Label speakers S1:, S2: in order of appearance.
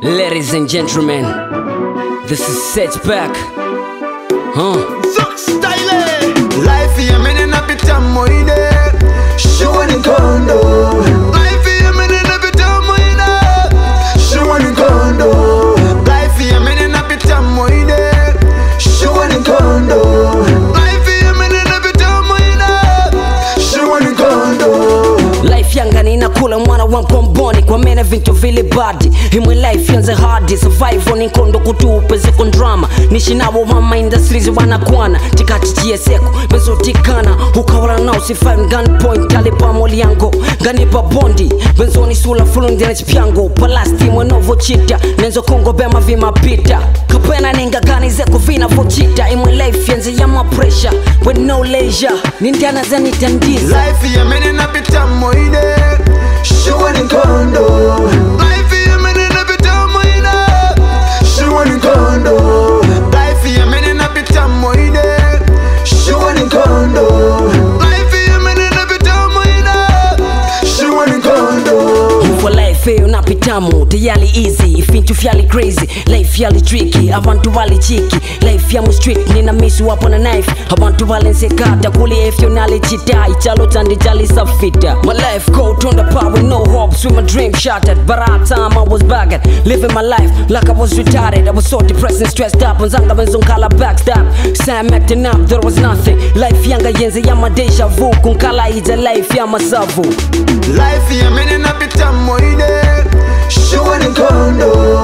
S1: Ladies and gentlemen, this is Setback. Huh?
S2: Zuck style Life ya mene napita moide Shua ni kondo Life ya mene napita moide Shua ni kondo Life ya mene napita moide Shua ni kondo Life ya mene napita moide Shua ni kondo
S1: life yanga ninakula mwana wa mkomboni kwa mene vinto vile badi imwe life yanze hadi survival ninkondo kutupe zeko drama nishinawo mama industries wanakwana tikati chieseko bezotikana ukawala nao sifan gun point alipamoli yango ganipa bondi benzoni sula fulundine chipyango palasti mwenovo chita nenzo kongo bema vimapita kapena ningagani zeko vinavochita imwe life yanze yama pressure with no leisure nindana zanitandiza
S2: Life ya mene napita moide Shua ni kondo Life ya mene napita moide Shua ni kondo Life ya mene napita moide Shua ni kondo Life ya mene napita moide Shua ni kondo
S1: for life eyo napitamu teyali easy ifintu fyali crazy life yali tricky abantu bali chiki life yamu street nina misu wapo na knife abantu balensekata kuli efyo nalichita ichalo tandi jali safita my life cold on the power no hopes with my dream shattered but all time I was bagged living my life like I was retarded I was so depressed and stressed up nzanga benzonkala backstab Sam acting up there was nothing life yanga yenze yama deja vu kunkala ija life yama savu
S2: Life ya mene napita moide Shua ni kondo